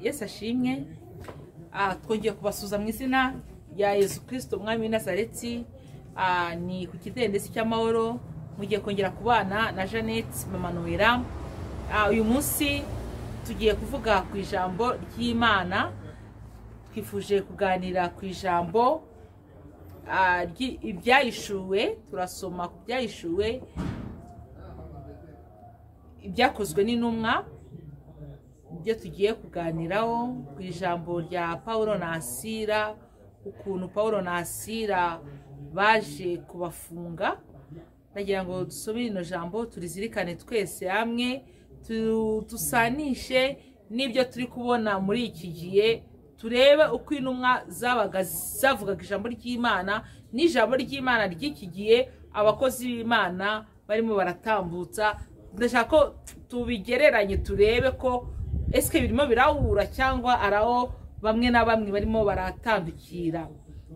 yesu ashimwe Ah, twongeye kubasuza mu izina rya yesu kirisito umwami w'inazareti Ah, ni ku kidendezi cy'amahoro mugiye kongera kubana na jeannette mama noella Ah, uyu munsi tugiye kuvuga ku ijambo ry'imana twifuje kuganira ku ijambo ah, ry- ibyayishuwe turasoma ku byayishuwe ibyakozwe n'intumwa ibyo tugiye kuganiraho ku ijambo rya paul na asira ukuntu paul na asira baje kubafunga ndagira ngo dusome rino jambo turizirikane twese hamwe tu- dusanishe n'ibyo turi kubona muri iki gihe turebe uko intumwa zabaga zavugaga ijambo ry'imana n'ijambo ry'imana ry'iki gihe abakozi b'imana barimo baratambutsa ndashaka ko tubigereranye turebe ko esike birimo birahura cyangwa ari aho bamwe na bamwe barimo baratandukira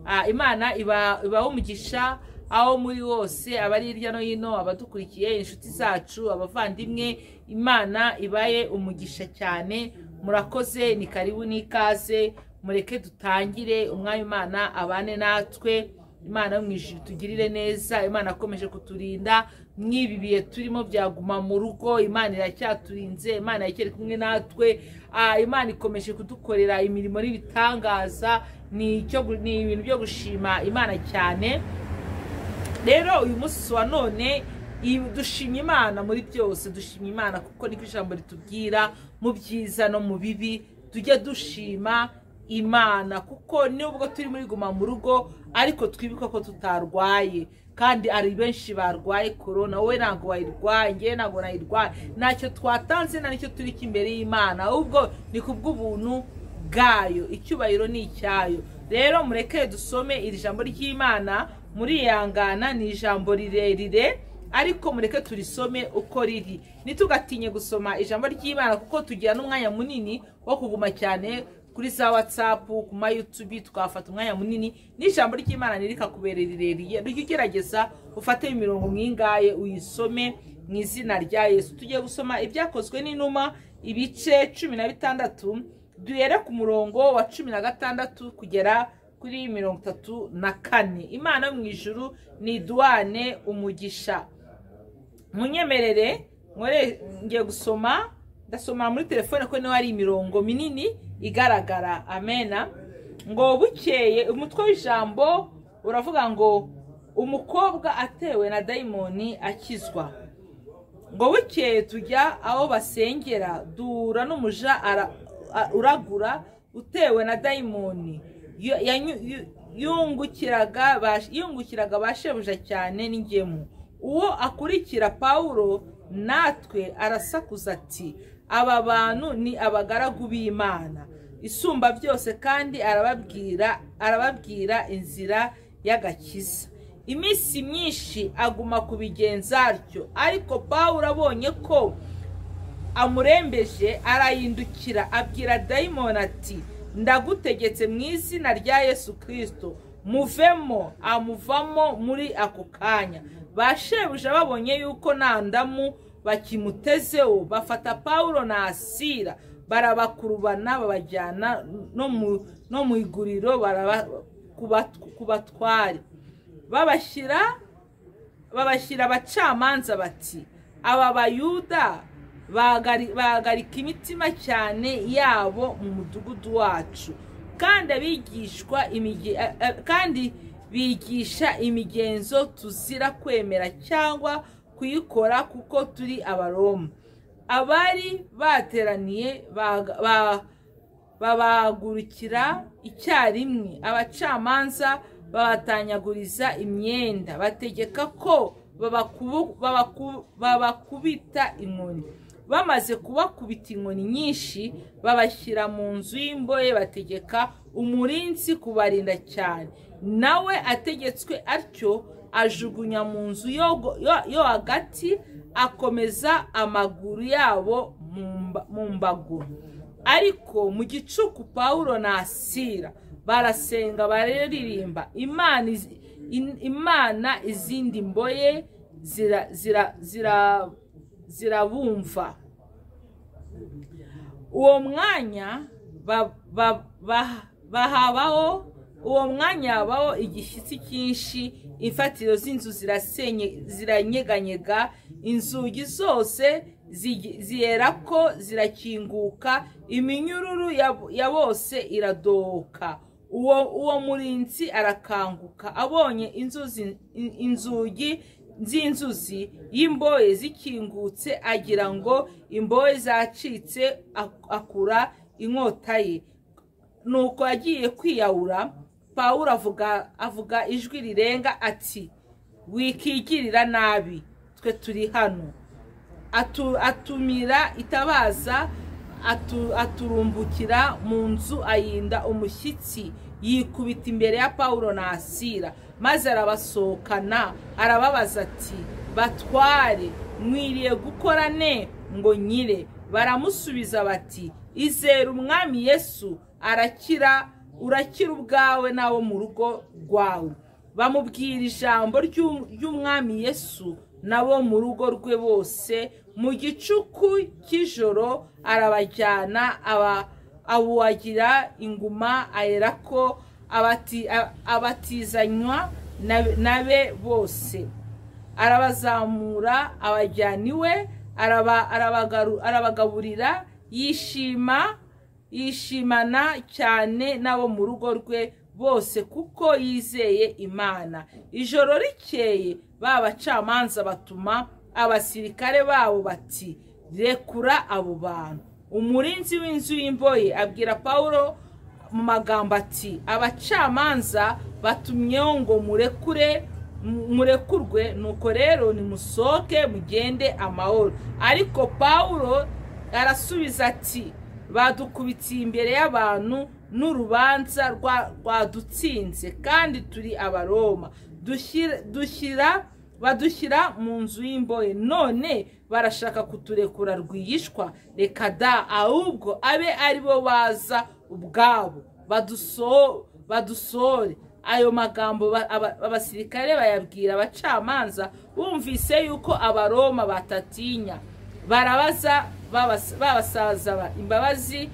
Ah, imana iba- ibaha umugisha aho muri hose abari hirya no hino abadukurikiye inshuti zacu abavandimwe imana ibaye umugisha cyane murakoze ni karibu n'ikaze mureke dutangire umwanya imana abane natwe imana yo mu ijuru tugirire neza imana akomeje kuturinda mw'ibi bihe turimo byaguma mu rugo imana iracyaturinze imana iracyari kumwe natwe Ah, imana ikomeje kudukorera imirimo n'ibitangaza ni icyo gu- ni ibintu byo gushima imana cyane rero uyu munsi wa none i- dushimye imana muri byose dushimye imana kuko niko ijambo ritubwira mu byiza no mu bibi tujya dushima imana kuko nubwo turi muri guma mu rugo ariko twibuke ko tutarwaye kandi ari benshi barwaye korona wowe ntabwo wayirwaye ngewe ntabwo nayirwaye ntacyo twatanze nta nicyo turi imbere y'imana ahubwo ni kubw'ubuntu bwayo icyubahiro ni icyayo rero mureke dusome iri jambo ry'imana muriyangana ni ijambo rirerire ariko mureke turisome uko riri ntitugatinye gusoma ijambo ry'imana kuko tugira n'umwanya munini wo kuguma cyane kuri za watsapu ku ma yutubi twafata umwanya munini n'ijambo ry'imana ntirikakubere rirerire rujya ugerageza ufate imirongo mwingaye uyisome mu izina rya yesu tugiye gusoma ibyakozwe n'inuma ibice cumi na bitandatu duhere ku murongo wa cumi na gatandatu kugera kuri mirongo itatu na kane imana yo mu ijuru ni duwane umugisha munyemerere nkore ngiye gusoma ndasoma muri telefone ko niho hari imirongo minini igaragara amena ngo bukeye umutwe w'ijambo uravuga ngo umukobwa atewe na dayimoni akizwa ngo bukeye tujya aho basengera duhura n'umuja ara- a- uragura utewe na dayimoni Yo- yanyu- yu- yungukiraga ba- yungukiraga ba shebuja cyane n'ingemu uwo akurikira pawulo natwe arasakuza ati aba bantu ni abagaragu b'imana isumba byose kandi arababwira arababwira inzira y'agakiza iminsi myinshi aguma kubigenza atyo ariko pawulo abonye ko amurembeje arayindukira abwira dayimoni ati ndagutegetse mu izina rya yesu kirisito muvemo amuvamo muri ako kanya ba shebuja babonye yuko nta ndamu bakimutezeho bafata pawulo na asira barabakurubana babajyana no mu- no mu iguriro baraba- kubat- kubatware babashyira babashyira abacamanza bati aba bayuda bagari- bahagarika imitima cyane yabo mu mudugudu wacu kandi abigishwa imige- eh, eh, kandi bigisha imigenzo tuzira kwemera cyangwa kuyikora kuko turi abaroma abari bateraniye baga- ba- babagurukira icyarimwe abacamanza babatanyaguriza imyenda bategeka ko babakubu- babaku- babakubita inkoni bamaze kubakubita inkoni nyinshi babashyira mu nzu y'imbohe bategeka umurinzi kubarinda cyane nawe ategetswe atyo ajugunya mu nzu yo- yo- yo hagati akomeza amaguru yabo mu mba- mu mbago ariko mu gicuku pawulo na asira barasenga bararirimba imana izi- in- imana izindi mboye zira- zira- zira- zirabumva uwo mwanya ba- ba- ba- bahabaho uwo mwanya habaho igishyitsi cyinshi imfatiro z'inzu zirasenye ziranyeganyega inzugi zose zigi- zierako zirakinguka iminyururu ya- ya bose iradohoka uwo uwo murinzi arakanguka abonye inzuzi in- inzugi z'inzuzi y'imbohe zikingutse agira ngo imbohe zacitse ak- akura inkota ye nuko agiye kwiyahura pawulo avuga avuga ijwi rirenga ati wikigirira nabi twe turi hano Atu- atumira itabaza atu- aturumbukira mu nzu ayinda umushyitsi yikubita imbere ya pawulo na asira maze arabasohokana arababaza ati batware mwiriye gukora ne ngo nyire baramusubiza bati izere umwami yesu arakira urakira ubwawe n'abo mu rugo rwawe bamubwira ijambo ry'u- ry'umwami yesu nabo mu rugo rwe bose mu gicuku cy'ijoro arabajyana aba- abuwagira inguma aherako abati- a- abatizanywa na- na be bose arabazamura abajyana iwe araba- arabagaru- arabagaburira yishima yishimana cyane n'abo mu rugo rwe bose kuko yizeye imana ijoro rikeye ba bacamanza batuma abasirikare babo bati rekura abo bantu umurinzi w'inzu y'imboye abwira pawulo mu magambo ati abacamanza batumyeho ngo murekure murekurwe nuko rero nimusohoke mugende amahoro ariko pawulo arasubiza ati badukubitiye imbere y'abantu n'urubanza rwa- rwadutsinze kandi turi abaroma Dushyira- dushyira badushyira mu nzu y'imbohe none barashaka kuturekura rwihishwa reka da ahubwo abe ari bo baza ubwabo baduso- badusohore ayo magambo ba- aba- abasirikare bayabwira abacamanza bumvise yuko abaroma batatinya barabaza babas- babasaza ba- imbabazi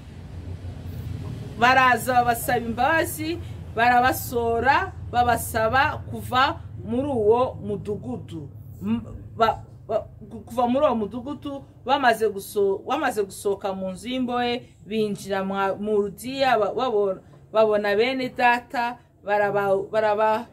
baraza babasaba imbabazi barabasora babasaba kuva muri uwo mudugudu M- ba- ba- kuva muri uwo mudugudu bamaze guso- bamaze gusohoka mu nzu y'imbohe binjira mwa- mu rudiya ba- babo- babona bene data baraba- baraba-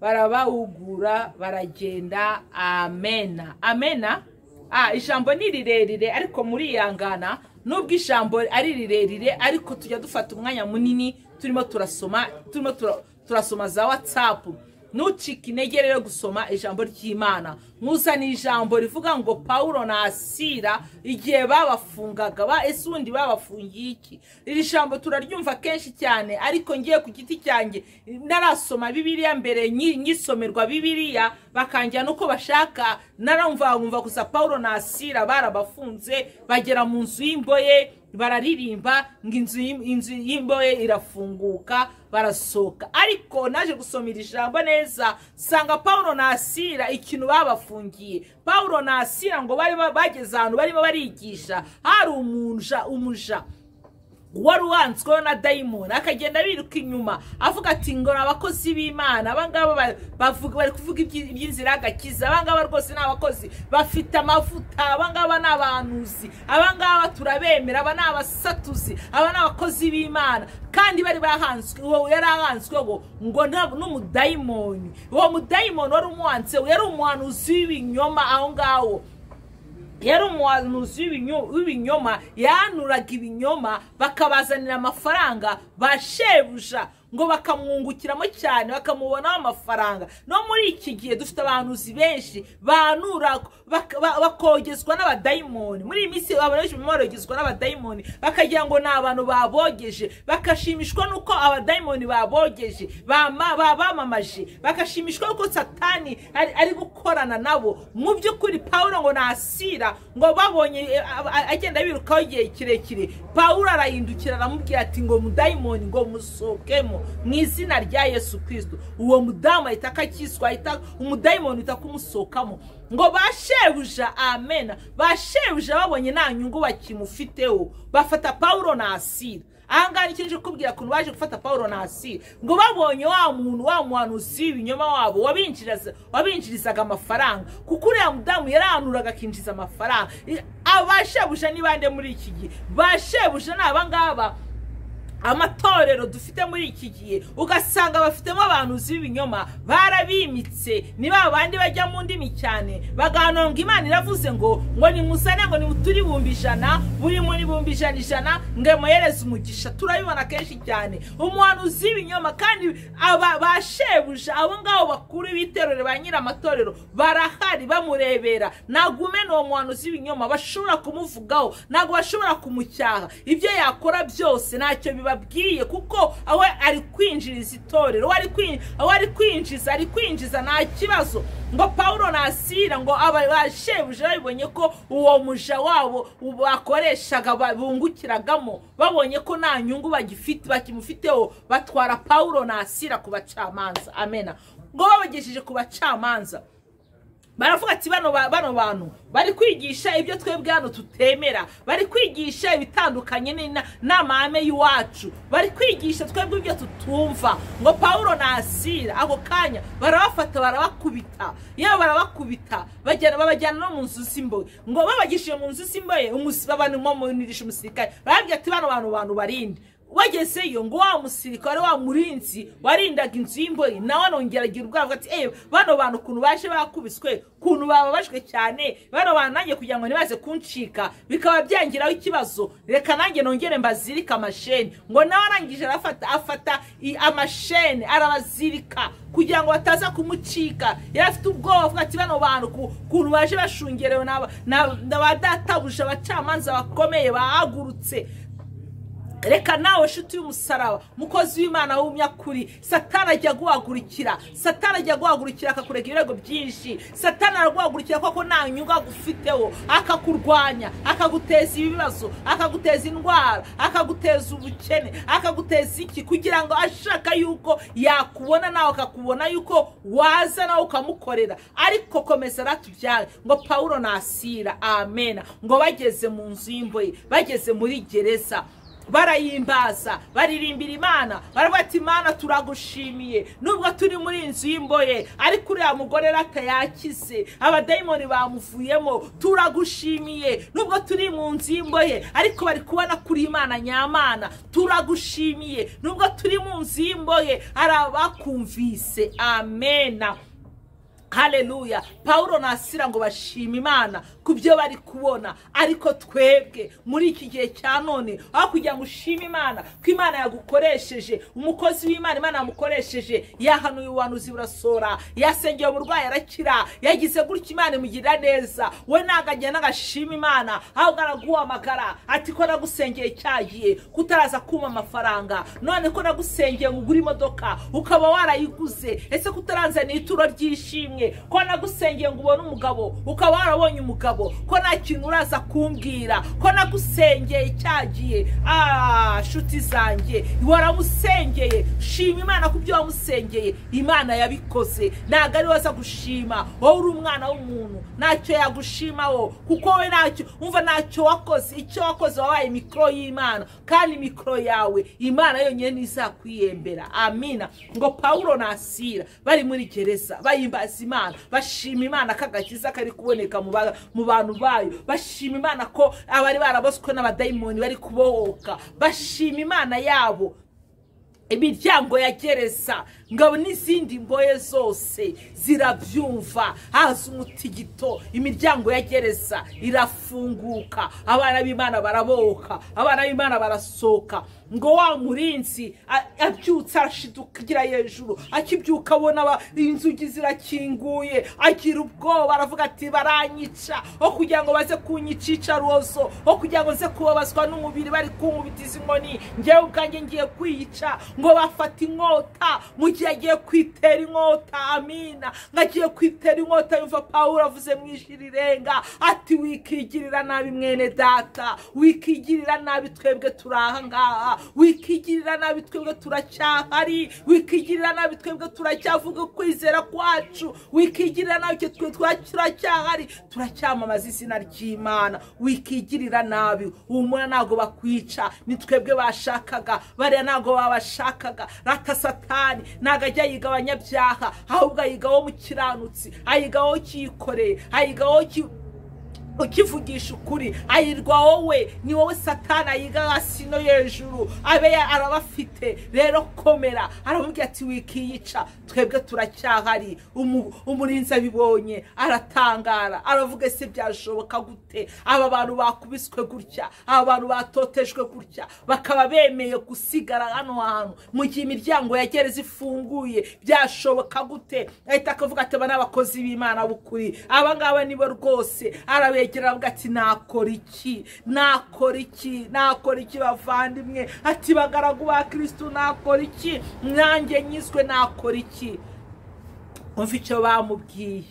barabahugura baragenda amena amena ah, ijambo ni rirerire ariko muriyangana nubwo ijambo ari rirerire ariko tujya dufata umwanya munini turimo turasoma turimo tura- turasoma za watsapu ntucike intege rero gusoma ijambo ry'imana nkuzana ijambo rivuga ngo pawulo na asira igihe babafungaga ba ese ubundi babafungiye iki iri jambo turaryumva kenshi cyane ariko ngiye ku giti cyanjye narasoma bibiliya mbere nyi- nyisomerwa bibiliya bakangira nuko bashaka narumva nkumva gusa pawulo na asira barabafunze bagera mu nzu y'imboye bararirimba ngo inzu y'im- inzu y'imboye irafunguka barasohoka ariko naje gusoma iri jambo neza sanga pawulo na asira ikintu babafungiye pawulo na asira ngo barimo bageze ahantu barimo barigisha hari umuja umuja wari uwanzweho na dayimoni akagenda biruka inyuma avuga ati ngo ni abakozi b'imana abangaba ba- bavuga- bari kuvuga ibyi- iby'inzira y'agakiza abangaba rwose ni abakozi bafite amavuta abangaba ni abantuzi abangaba turabemera aba ni abasatuzi aba ni abakozi b'imana kandi bari bahanzwe uwo yari ahanzweho ngo nta- n'umudayimoni uwo mudayimoni wari umuhanzeho yari umuhanuzi w'ibinyoma aho ngaho yari umuhanuzi w'ibinyo- w'ibinyoma yanuraga ibinyoma bakabazanira amafaranga ba shebuja ngo bakamwungukiramo cyane bakamubonaho amafaranga no muri iki gihe dufite abahanuzi benshi banura bak- ba- bakogezwa n'abadayimoni muri iyi minsi abantu benshi barimo barogezwa n'abadayimoni bakagira ngo ni abantu babogeje bagashimishwa n'uko abadayimoni babogeje bama- ba- bamamaje bagashimishwa n'uko satani ari ari gukorana nabo mu by'ukuri pawulo ngo nasira ngo babonye eh, a- a- agenda birukaho igihe kirekire pawulo arahindukira aramubwira ati ngo mudayimoni ngo musohokemo mu izina rya yesu kirisito uwo mudamu ahita akakiswa ahita umudayimoni ahita kumusohokamo ngo ba shebuja amena ba shebuja babonye nta nyungu bakimufiteho bafata pawulo na asira ahangaha nicyo nje kukubwira ukuntu baje gufata paul nasira ngo babonye wa muntu wa muhanuzi ibinyoma wabo wabinjiriza- wabinjirizaga amafaranga kuko uriya mudamu yarahanuraga akinjiza amafaranga I- abashebuja ni bande muri iki gihe bashebuja ni abangaba amatorero dufite muri iki gihe ugasanga bafitemo abantu b'ibinyoma barabimitse ni ba bandi bajya mu ndimi cyane bagahanura ngo imana iravuze ngo ngo nimuzane ngo nimuturi ibihumbi ijana buri muri ibihumbi ijana ijana ngo muhereze umugisha turabibona kenshi cyane umuhanuzi w'ibinyoma kandi aba ba shebuja abo ngabo bakuru b'itorero ba nyir'amatorero barahari bamurebera ntabwo umena uwo muhanuzi w'ibinyoma bashobora kumuvugaho ntabwo bashobora kumucyaha ibyo yakora byose ntacyo bibabwiye kuko awe ari kwinjiriza itorero we ari kwin- aho ari kwinjiza ari kwinjiza nta kibazo ngo pawulo nasira ngo aba bashebuja babibonye ko uwo muja wabo bakoreshaga ba- bungukiragamo babonye ko nta nyungu bagifite bakimufiteho batwara pawulo nasira ku bacamanza amena ngo babagejeje ku bacamanza baravuga ati bano ba- bano bantu bari kwigisha ibyo twebwe hano tutemera bari kwigisha ibitandukanye n'ina- n'amahame y'iwacu bari kwigisha twebwe ibyo tutumva ngo pawulo nasira ako kanya barabafata barabakubita yaba barabakubita bajyana babajyana no mu nzu z'imbohe ngo babagishije mu nzu z'imbohe umusi- babanimunisha umusirikare barababwira ati bano bantu bantu barinde wagezeyo ngo wa musirikare wa murinzi warindaga inzu y'imbohe nawe anongera agira ubwoba avuga ati ewe bano bantu ukuntu baje bakubiswe ukuntu bababajwe cyane bano bantu nanjye kugira ngo ntibaze kuncika bikaba byangiraho ikibazo reka nanjye nongere mbazirike amasheni ngo nawe arangije arafata afata i- amasheni arabazirika kugira ngo bataza kumucika yari afite ubwoba avuga ati bano bantu ku- ukuntu baje bashungerewe n'aba- n'aba- n'abadatabuja abacamanza bakomeye bahagurutse reka nawe nshuti y'umusaraba mukozi w'imana w'umunyakuri satana ajya guhagurukira satana ajya guhagurukira akakurega ibirego byinshi satana araguhagurukira kuko nta nyungu agufiteho akakurwanya akaguteza ibibazo akaguteza indwara akaguteza ubukene akaguteza iki kugira ngo ashaka yuko yakubona nawe akakubona yuko waza nawe ukamukorera ariko komeza ratubyare ngo pawulo nasira amena ngo bageze mu nzu y'imboye bageze muri gereza barayimbaza baririmbira imana baravuga ati imana turagushimiye nubwo turi muri inzu y'imboye ariko uriya mugore rata yakize abadayimoni bamuvuyemo turagushimiye nubwo turi mu nzu y'imboye ariko bari kubona kuri imana nyamana turagushimiye nubwo turi mu nzu y'imboye hari abakumvise amena haleluya pawulo nasira ngo bashima imana ku byo bari kubona ariko twebwe muri iki gihe cya none aho kugira ngo ushime imana ko imana yagukoresheje umukozi w'imana imana yamukoresheje yahanuye ubuhanuzi burasora yasengeye umurwayi arakira yagize gutya imana imugirira neza we ntabwo agenda agashima imana ahubwo araguhamagara ati ko nagusengeye cya gihe kutaraza kuma amafaranga none ko nagusengeye ngo ugure imodoka ukaba warayiguze ese kutaranzaniye ituro ry'ishimwe ko nagusengeye ngo ubone umugabo ukaba warabonye umugabo ko nta kintu uraza kumbwira ko nagusengeye cyagiye ah nshuti zanjye waramusengeye shima imana ku byo wamusengeye imana yabikoze ntabwo ari waza gushima wowe uri umwana w'umuntu ntacyo yagushimaho kuko we ntacyo wumva ntacyo wakoze icyo wakoze wabaye mikoro y'imana kandi mikoro yawe imana yonyine ntizakwiyembera amina ngo pawulo nasira bari muri gereza bayimbaza imana bashima imana ko agakiza kari kuboneka mu ba- mu bantu bayo bashima imana ko abari baraboswe n'abadayimoni bari kubohoka bashima imana yabo imiryango ya gereza ngabo n'izindi mboye zose zirabyumva haza umutigito imiryango ya gereza irafunguka abana b'imana baraboka abana b'imana barasohoka ngo wa murinzi a- abyutse arashidukira hejuru akibyuka abona ba- inzugi zirakinguye agira ubwoba aravuga ati baranyica aho kugira ngo baze kunyica icarubozo aho kugira ngo ze kubabazwa n'umubiri bari kunkubitiza inkoni ngewe ubwanjye ngiye kwiyica ngo bafata inkota mu gihe agiye kwitera inkota amina ngo agiye kwitera inkota yumva pawulo avuze mu ijwi rirenga ati wikigirira nabi mwene data wikigirira nabi twebwe turi aha ngaha wikigirira nabi twebwe turacyahari wikigirira nabi twebwe turacyavuga kwizera kwacu wikigirira nabi icyo twe turacyahari turacyamamaza izina ry'imana wikigirira nabi humura ntabwo bakwica ni twebwe bashakaga bariya ntabwo babashakaga rata satani ntabwo ajya yiga abanyabyaha ahubwo ayiga wo mu kiranutsi ayiga wo cyikoreye ayiga wo ki ukivugisha ukuri ayirwa wowe ni wowe satana yiga hasi no hejuru abe arabafite rero komera aramubwira ati wikiyica twebwe turacyahari Umu- umurinzi abibonye aratangara aravuga ese byashoboka gute aba bantu bakubiswe gutya aba bantu batotejwe gutya bakaba bemeye gusigara hano hantu mu gihe imiryango ya gereza ifunguye byashoboka gute ahita akavuga ati aba ni abakozi b'imana b'ukuri aba ngaba nibo rwose arabegera avuga ati nakora iki nakora iki nakora iki bavandimwe ati bagaragu ba kirisitu nakora iki nanjye nyiswe nakora iki umva icyo bamubwiye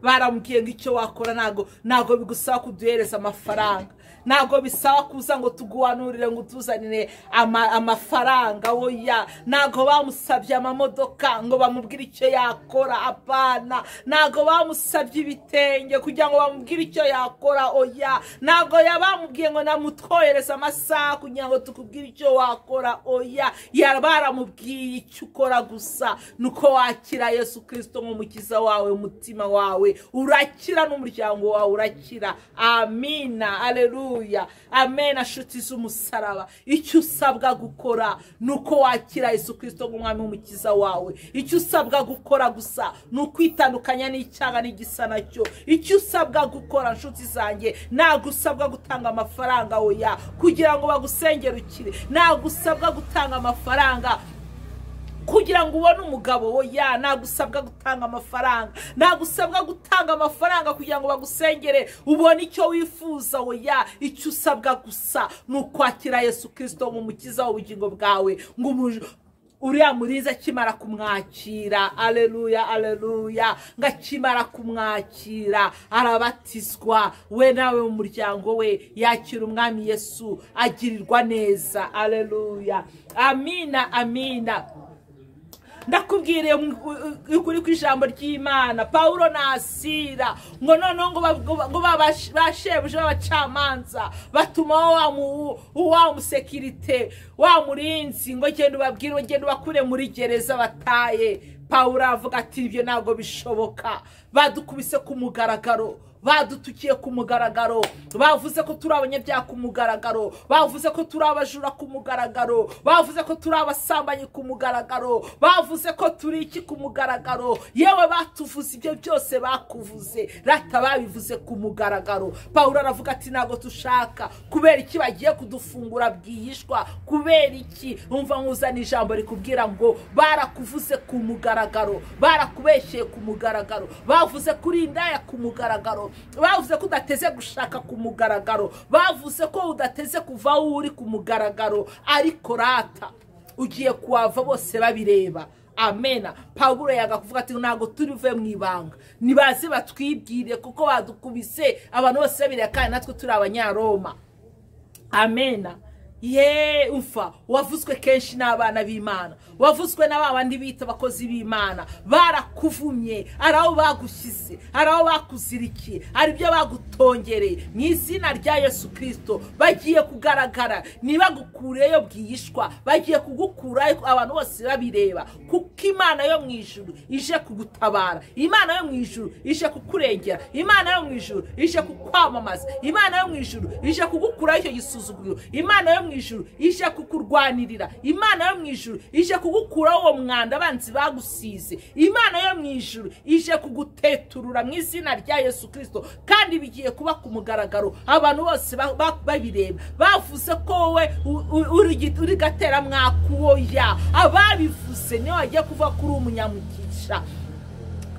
baramubwiye ngo icyo wakora ntabwo ntabwo bigusaba kuduhereza amafaranga ntabwo bisaba kuza ngo tuguhanurire ngo utuzanire ama- amafaranga oya ntabwo bamusabye amamodoka ngo bamubwire icyo yakora apana ntabwo bamusabye ibitenge kugira ngo bamubwire icyo yakora oya ntabwo bamubwiye ngo namutwohereze amasaha kugira ngo tukubwire icyo wakora oya Ya- baramubwiye icyo ukora gusa ni uko wakira yesu kirisito nk'umukiza wawe umutima wawe urakira n'umuryango wawe urakira amina aleluya amena nshuti z'umusaraba icyo usabwa gukora ni uko wakira yesu kirisito nk'umwami w'umukiza wawe icyo usabwa gukora gusa ni ukwitandukanya n'icyaha n'igisa nacyo icyo usabwa gukora nshuti zanjye ntabwo usabwa gutanga amafaranga oya kugira ngo bagusengerukire ntabwo usabwa gutanga amafaranga kugira ngo ubone umugabo oya ntabwo usabwa gutanga amafaranga ntabwo usabwa gutanga amafaranga kugira ngo bagusengere ubone icyo wifuza oya icyo usabwa gusa ni ukwakira yesu kirisito nk'umukiza w'ubugingo bwawe ngo umu- uriya murinzi akimara kumwakira aleluya aleluya ngo akimara kumwakira arabatizwa we nawe mu muryango we yakira umwami yesu agirirwa neza aleluya amina amina ndakubwiriye mu- u- u- ukuri ku ijambo ry'imana pawulo nasira ngo noneho ngo ba- ngo ba- ngo ba- bash- bashebuje b'abacamanza batuma wa mu- wa musekirite wa murinzi ngo genda ubabwire ngo genda ubakure muri gereza bataye pawulo avuga ati ibyo ntabwo bishoboka badukubise ku mugaragaro badutukiye ku mugaragaro bavuze ko turi abanyabyaha ku mugaragaro bavuze ko turi abajura ku mugaragaro bavuze ko turi abasambanyi ku mugaragaro bavuze ko turi iki ku mugaragaro yewe batuvuze ibyo byose bakuvuze rata babivuze ku mugaragaro pawulo aravuga ati ntabwo dushaka kubera iki bagiye kudufungura bwihishwa kubera iki umva nkuzana ijambo rikubwira ngo barakuvuze ku mugaragaro barakubeshyeye ku mugaragaro bavuze kuri indaya ku mugaragaro bavuze ko udateze gushaka ku mugaragaro bavuze ko udateze kuva aho uri ku mugaragaro ariko rata ugiye kuhava bose babireba amena pawulo yagakuvuga ati ntabwo turive mu ibanga nibaze batwibwire kuko badukubise abantu bose babireba kandi natwe turi abanyaroma amena ye umfa wavuzwe kenshi n'abana b'imana wavuzwe na ba bandi bita abakozi b'imana barakuvumye hari aho bagushyize hari aho bakuzirikiye hari ibyo bagutongereye mu izina rya yesu kirisito bagiye kugaragara ntibagukureyo bwihishwa bagiye kugukurayo abantu bose babireba kuko imana yo mu ijuru ije kugutabara imana yo mu ijuru ije kukurengera imana yo mu ijuru ije kukwamamaza imana yo mu ijuru ije kugukuraho icyo gisuzuguriro imana yo mu ijuru ije kukurwanirira imana yo mu ijuru ije kugukuraho uwo mwanda abanzi bagusize imana yo mu ijuru ije kuguteturura mu izina rya yesu kirisito kandi bigiye kuba ku mugaragaro abantu bose ba- ba- babireba bavuze ko wowe u- u- uri igi- uri gateramwaku woya ababivuze niyo wagiye kuva kuri umunyamugisha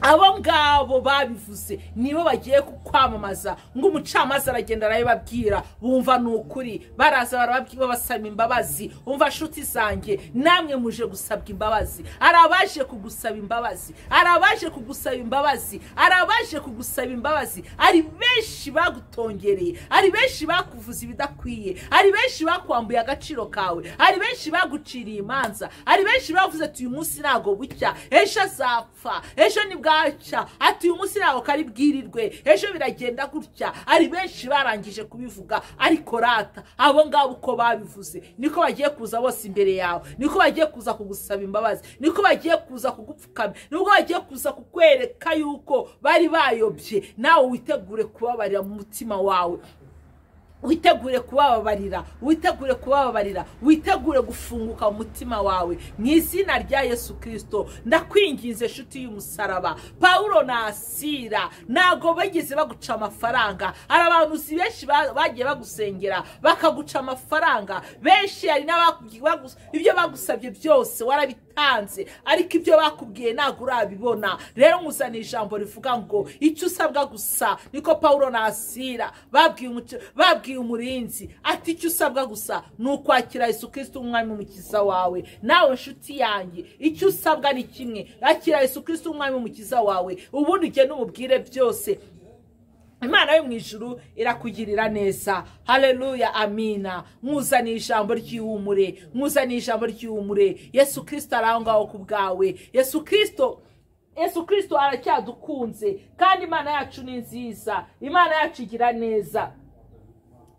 abo ngabo babivuze nibo bagiye kwamamaza ngo umucamanza aragenda arabibabwira bumva ni ukuri baraza barababwira basaba imbabazi umva nshuti zanjye namwe muje gusabwa imbabazi hari abaje kugusaba imbabazi hari abaje kugusaba imbabazi hari abaje kugusaba imbabazi hari benshi bagutongereye hari benshi bakuvuza ibidakwiye hari benshi bakwambuye agaciro kawe hari benshi baguciriye imanza hari benshi bavuze ati uyu munsi ntabwo bucya ejo azapfa ejo ni bwaca ati uyu munsi ntabwo kari bwirirwe ejo biragenda gutya hari benshi barangije kubivuga ariko rata abo ngabo uko babivuze niko bagiye kuza bose imbere yawe niko bagiye kuza kugusaba imbabazi niko bagiye kuza kugupfukama nibwo bagiye kuza kukwereka yuko bari bayobye nawe witegure kubabarira mu mutima wawe witegure kubababarira witegure kubababarira witegure gufunguka umutima wawe mu izina rya yesu kirisito ndakwingiza inshuti y'umusaraba paul nasira ntabwo bageze baguca amafaranga hari abantu si benshi ba- bagiye bagusengera bakaguca amafaranga benshi hari n'abaku- bagu- ibyo bagusabye byose warabi batanze ariko ibyo bakubwiye ntabwo urabibona rero nkuzaniye ijambo rivuga ngo icyo usabwa gusa niko paul nasira babwiye umuc- babwiye umurinzi ati icyo usabwa gusa ni ukwakira yesu kirisito umwami umukiza wawe nawe nshuti yanjye icyo usabwa ni kimwe akira yesu kirisito umwami umukiza wawe ubundi ugende umubwire byose imana yo mu ijuru irakugirira neza hareruya amina nkuzaniye ijambo ry'ihumure nkuzaniye ijambo ry'ihumure yesu kirisito ari aho ngaho ku bwawe yesu kirisito yesu kirisito aracyadukunze kandi imana yacu ni nziza imana yacu igira neza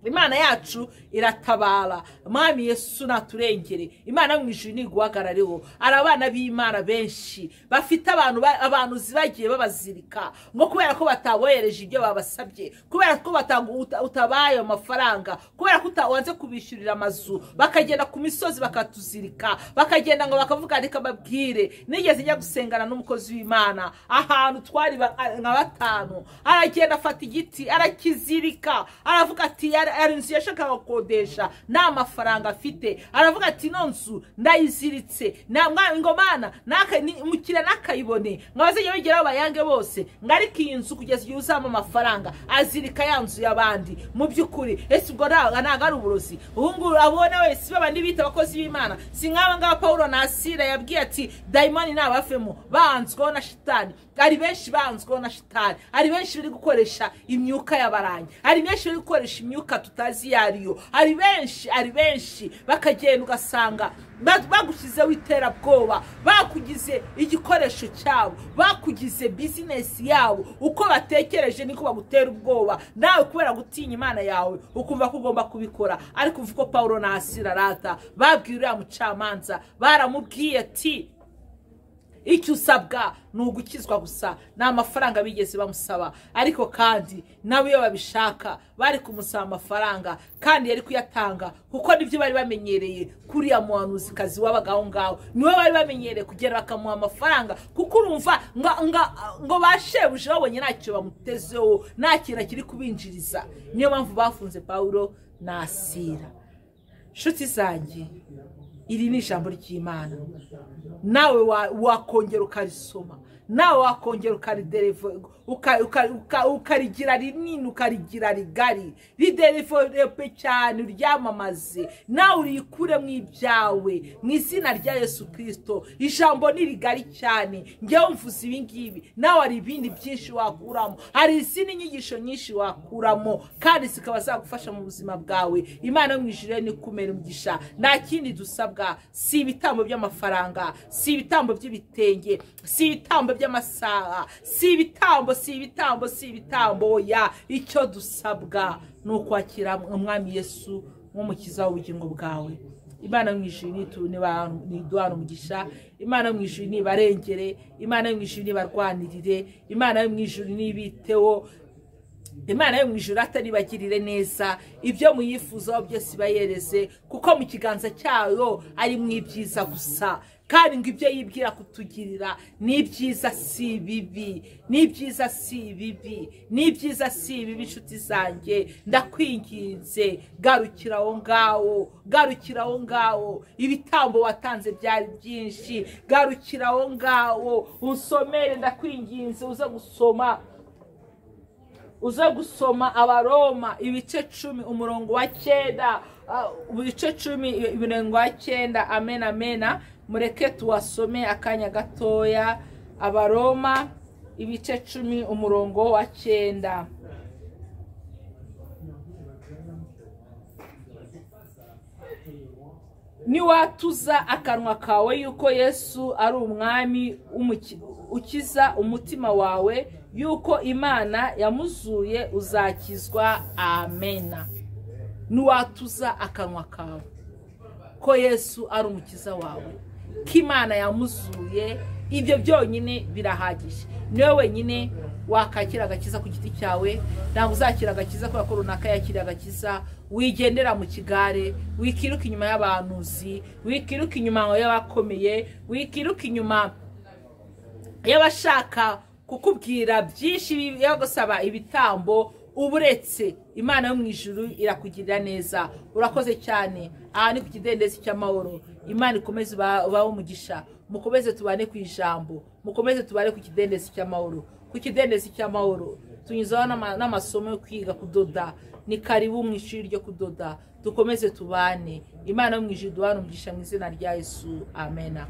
imana yacu iratabara mwami yesu naturengere imana yo mu ijuru ntiguhagarareho hari abana b'imana benshi bafite abantu ba- abantu zibagiye babazirika ngo kubera ko batabohereje ibyo babasabye kubera ko batagu- uta- utabaye ayo mafaranga kubera ko uta- wanze kubishyurira amazu bakagenda ku misozi bakatuzirika bakagenda ngo bakavuga reka babwire nigeze njya gusengana n'umukozi w'imana ahantu twari ba- nka batanu aragenda afata igiti arakizirika aravuga ati "Yari- hari inzu yashakaga gukodesha nta mafaranga afite aravuga ati ino nzu ndayiziritse na mwa- ngo mana naka- ni- umukiriya nakayibone ngo abazajya bageraho bayange bose ngo ariko iyi nzu kugeza igihe uzaba amafaranga azirika ya nzu y'abandi mu by'ukuri ese ubwo nta- ntabwo ari uburozi ubu ngubu abona wese babandi bita abakozi b'imana si nk'aba ngaba paul nasira yabwiye ati dayimoni ntabavemo banzweho na shitani hari benshi banzweho na shitani hari benshi bari gukoresha imyuka y'abaranyi hari benshi bari gukoresha imyuka tutazi iyo ari yo hari benshi hari benshi bakagenda ugasanga ba- bagushyizeho iterabwoba bakugize igikoresho cyabo bakugize bizinesi yabo uko batekereje niko bagutera ubwoba nawe kubera gutinya imana yawe ukumva ko ugomba kubikora ariko uvuga ko paul nasira rata babwiye uriya mucamanza baramubwiye ati icyo usabwa ni ugukizwa gusa ni amafaranga bigeze bamusaba ariko kandi nawe iyo babishaka bari kumusaba amafaranga kandi yari kuyatanga kuko nibyo bari bamenyereye kuriya muhanuzikazi wabaga aho ngaho niwe bari bamenyereye kugera bakamuha amafaranga kuko urumva ngo ngo- ngo bashebuje babonye ntacyo bamutezeho nta kintu kiri kubinjiriza niyo mpamvu bafunze paul nasira nshuti zanjye iri ni ijambo ry'imana nawe wa- wakongera ukarisoma nawe wakongera ukaridereva uka- uka- uka- ukarigira rinini ukarigira rigari rideriverope cyane uryamamaze nawe urikure mu ibyawe mu izina rya yesu kirisito ijambo ni rigari cyane njyewe mvuze ibi ngibi nawe hari ibindi byinshi wakuramo hari izindi nyigisho nyinshi wakuramo kandi zikaba zagufasha mu buzima bwawe imana yo mu ijuru ni kumera umugisha nta kindi dusabwa si ibitambo by'amafaranga si ibitambo by'ibitenge si ibitambo by'amasaha si ibitambo si ibitambo si ibitambo oya icyo dusabwa ni ukwakira umwami yesu nk'umukiza w'ubugingo bwawe imana yo mu ijuru nitu- niba- niduhana umugisha imana yo mu ijuru nibarengere imana yo mu ijuru nibarwanirire imana yo mu ijuru nibiteho imana yo mu ijoro ataribagirire neza ibyo muyifuzaho byose ibayereze kuko mu kiganza cyayo ari mu ibyiza gusa kandi ngo ibyo yibwira kutugirira ni ibyiza si ibibi ni ibyiza si ibibi ni ibyiza si ibibi inshuti zanjye ndakwinginze garukira aho ngaho garukira aho ngaho ibitambo watanze byari byinshi garukira aho ngaho usomere ndakwinginze uze gusoma uze gusoma abaroma ibice cumi umurongo wa cyenda ibice cumi imirongo wa cyenda amena amena mureke tuwasome akanya gatoya abaroma ibice cumi umurongo wa cyenda niwatuza akanwa kawe yuko yesu ari umwami ukiza umutima wawe yuko imana yamuzuye uzakizwa amena niwatuza akanwa kawe ko yesu ari umukiza wawe ko imana yamuzuye ibyo byonyine birahagije niwe wenyine wakakira agakiza ku giti cyawe ntabwo uzakira agakiza kubera ko runaka yakiriye agakiza wigendera mu kigare wikiruka inyuma y'abahanuzi wikiruka inyuma y'abakomeye wikiruka inyuma y'abashaka kukubwira byinshi yo gusaba ibitambo uba uretse imana yo mu ijuru irakugirira neza urakoze cyane aha ni ku kidendezi cy'amahoro imana ikomeze ubaho umugisha mukomeze tubane ku ijambo mukomeze tubane ku kidendezi cy'amahoro ku kidendezi cy'amahoro tunyuzaho n'amasomo yo kwiga kudoda ni karibu mu ishuri ryo kudoda dukomeze tubane imana yo mu ijuru duhana umugisha mu izina rya yesu amena